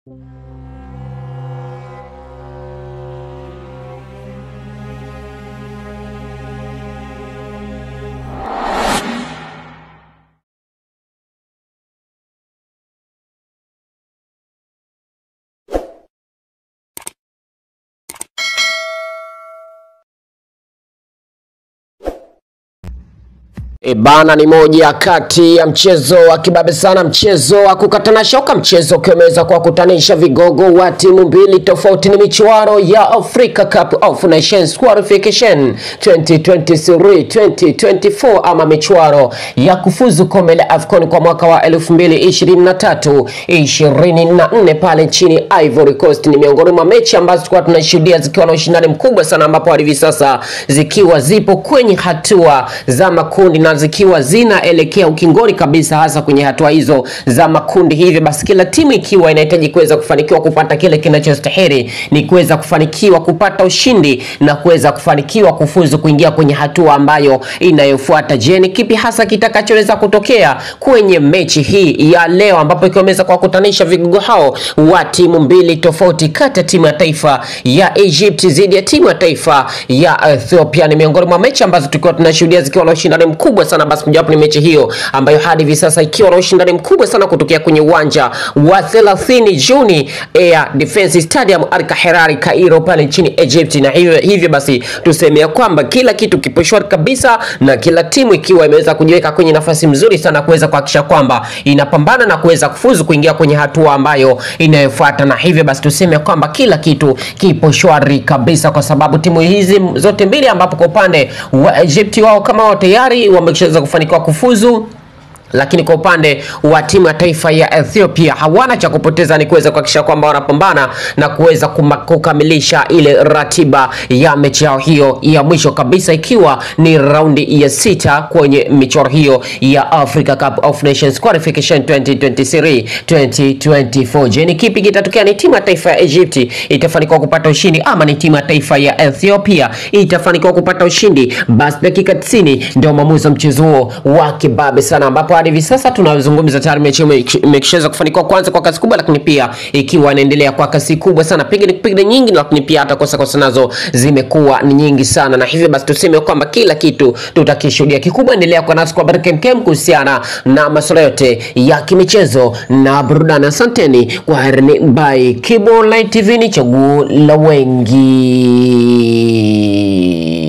E bana, ni moja kati ya mchezo wa kibabe sana, mchezo wa kukatana shoka, mchezo ukiwa umeweza kuwakutanisha vigogo wa timu mbili tofauti. Ni michuano ya Africa Cup of Nations Qualification 2023 2024, ama michuano ya kufuzu kombe la AFCON kwa mwaka wa 2023 24 pale nchini Ivory Coast. Ni miongoni mwa mechi ambazo tulikuwa tunashuhudia zikiwa na ushindani mkubwa sana, ambapo hadi hivi sasa zikiwa zipo kwenye hatua za makundi na zikiwa zinaelekea ukingoni kabisa, hasa kwenye hatua hizo za makundi. Hivyo basi, kila timu ikiwa inahitaji kuweza kufanikiwa kupata kile kinachostahili ni kuweza kufanikiwa kupata ushindi na kuweza kufanikiwa kufuzu kuingia kwenye hatua ambayo inayofuata. Je, ni kipi hasa kitakachoweza kutokea kwenye mechi hii ya leo, ambapo ikiwa imeweza kuwakutanisha vigogo hao wa timu mbili tofauti, kati ya timu ya taifa ya Egypt dhidi ya timu ya taifa ya Ethiopia. Ni miongoni mwa mechi ambazo tulikuwa tunashuhudia zikiwa na ushindani mkubwa sana. Basi mojawapo ni mechi hiyo ambayo hadi hivi sasa ikiwa na ushindani mkubwa sana kutokea kwenye uwanja wa 30 Juni Air Defense Stadium Al Kahirari Cairo pale nchini Egypt, na hivyo, hivyo basi tusemea kwamba kila kitu kipo shwari kabisa na kila timu ikiwa imeweza kujiweka kwenye nafasi mzuri sana kuweza kuhakikisha kwamba inapambana na kuweza kufuzu kuingia kwenye hatua ambayo inayofuata, na hivyo basi tuseme kwamba kila kitu kipo shwari kabisa, kwa sababu timu hizi zote mbili, ambapo kwa upande wa Egypt wao kama wao tayari wameshaweza kufanikiwa kufuzu lakini kwa upande wa timu ya taifa ya Ethiopia hawana cha kupoteza, ni kuweza kuhakikisha kwamba wanapambana na kuweza kukamilisha ile ratiba ya mechi yao hiyo ya mwisho kabisa, ikiwa ni raundi ya sita kwenye michuano hiyo ya Africa Cup of Nations Qualification 2023 2024. Je, ni kipi kitatokea? Ni timu ya taifa ya Egypt itafanikiwa kupata ushindi ama ni timu ya taifa ya Ethiopia itafanikiwa kupata ushindi? Basi dakika 90 ndio maamuzi wa mchezo huo wa kibabe sana ambapo hadi hivi sasa tunazungumza tayari mechi imeshaweza kufanikiwa kwanza kwa kasi kubwa, lakini pia ikiwa inaendelea kwa kasi kubwa sana, pigani pigani nyingi, lakini pia hata kosa kosa nazo zimekuwa ni nyingi sana, na hivyo basi tuseme kwamba kila kitu tutakishuhudia. Kikubwa endelea kwa nasi kwa habari kem kuhusiana na masuala yote ya kimichezo na burudani. Asanteni kwa herini, bye. Kibo Online TV ni chaguo la wengi.